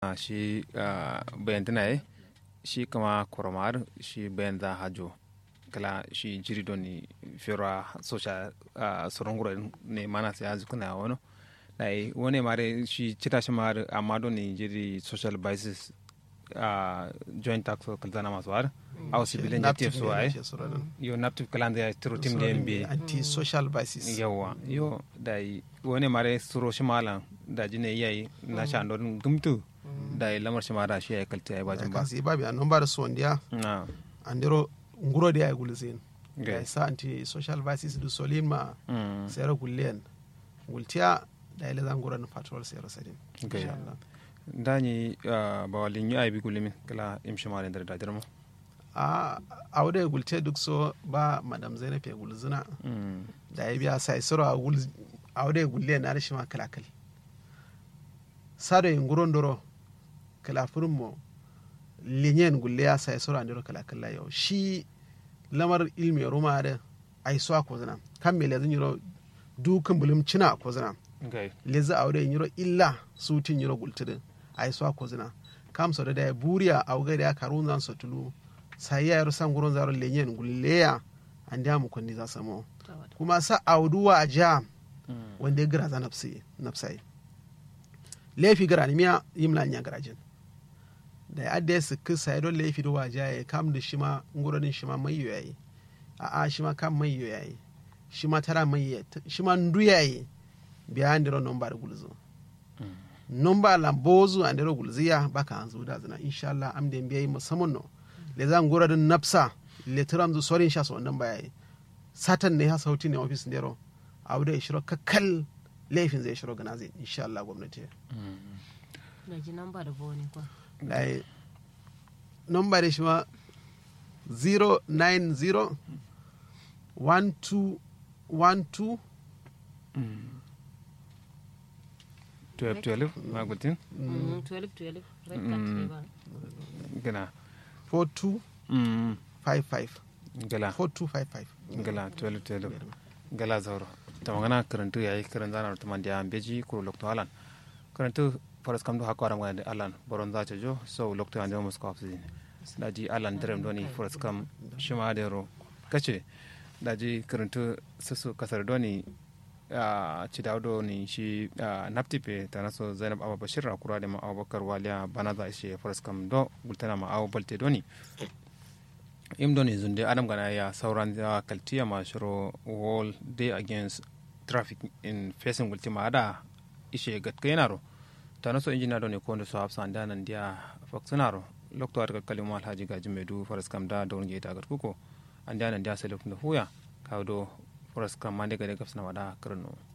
shi bayan tana shi kama koromar shi bayan za hajo kala shi jiri doni fira social sorongura ne mana sai azu kuna wano dai wani mare shi cita shi mar amma doni jiri social basis joint tax kalzana masu war au civilian native so ai yo native kalan da tiro tim da mb anti social basis yawa yo dai wani mare suro shi malan da jine yayi na sha don gumtu da lamar shi mara shi ya kalta ya bajin ba kasi babi anon ba da so ndiya na andiro nguro da ya gulzin da sa anti social basis du solin ma sayar gullen gultiya da ile zan guran patrol sayar sadin insha Allah dani ba walin yi aibi gulimin kala imshi ma da da dirmo a aude gulte duk so ba madam zainab ya gulzuna da ya biya sai sura aude gulle na shi ma kalakal sado yin guron doro kalafirin mo linyen gulle ya sai sura ndiro kalakal yau shi lamar ilmi ruma da ai so ko zana kan me lazin yiro dukan bulum cina ko zana leza aude yiro illa sutin yiro gultidin ai so ko zana kam so da da buriya auga da karun zan so tulu sai ya yaro san gurin zaron lenyen gulleya an da mu kunni za samo kuma sa auduwa a ja wanda ya gira za nafsai laifi gara ni miya yimla nya garajin da ya adda su kisa ya don laifi da waja ya kam da shi ma nguronin shi ma mai yayi a a shi ma kam mai yayi shi ma tara mai shi ma ndu yayi biya ndiro nomba da gulzo nomba lambozu andiro gulziya baka hanzu da zina insha Allah am da biyayi musamman no le zan gura din nafsa le tiram zu sorin sha so wannan bayayi satan ne ha sauti ne office ndero abu shiro kakkal laifin zai shiro gana zai insha Allah gwamnati da ji namba da boni kwa dai namba da shi ma 090 12 12 12 12 magutin 12 12 red card ne ba gana 42 Mm, 55 gala 4255 gala 12 12 gala zauro ta magana karantu yayi karan zana ta man da beji kuro lokto alan karantu faras kam do hakko aram ngade alan boron za jo so lokto ande mo sko afsi daji alan derem doni faras kam shima dero kace daji karantu susu kasar doni a ci dawdo ni shi naptipe ta naso zainab abu bashir a kura da ma abubakar waliya bana za ishe faras kam do gultana ma abu balte doni im doni zunde adam gana ya sauran ya kaltiya ma shiro wall day against traffic in facing gultima ada ishe gatka yanaro ta naso injina doni ko ndo so hafsa anda nan dia faksunaro lokto ar kalima alhaji gaji medu faras kam da don geta gatkuko anda nan dia sai lokto huya kawdo foras kam mande gade gafsana wada karno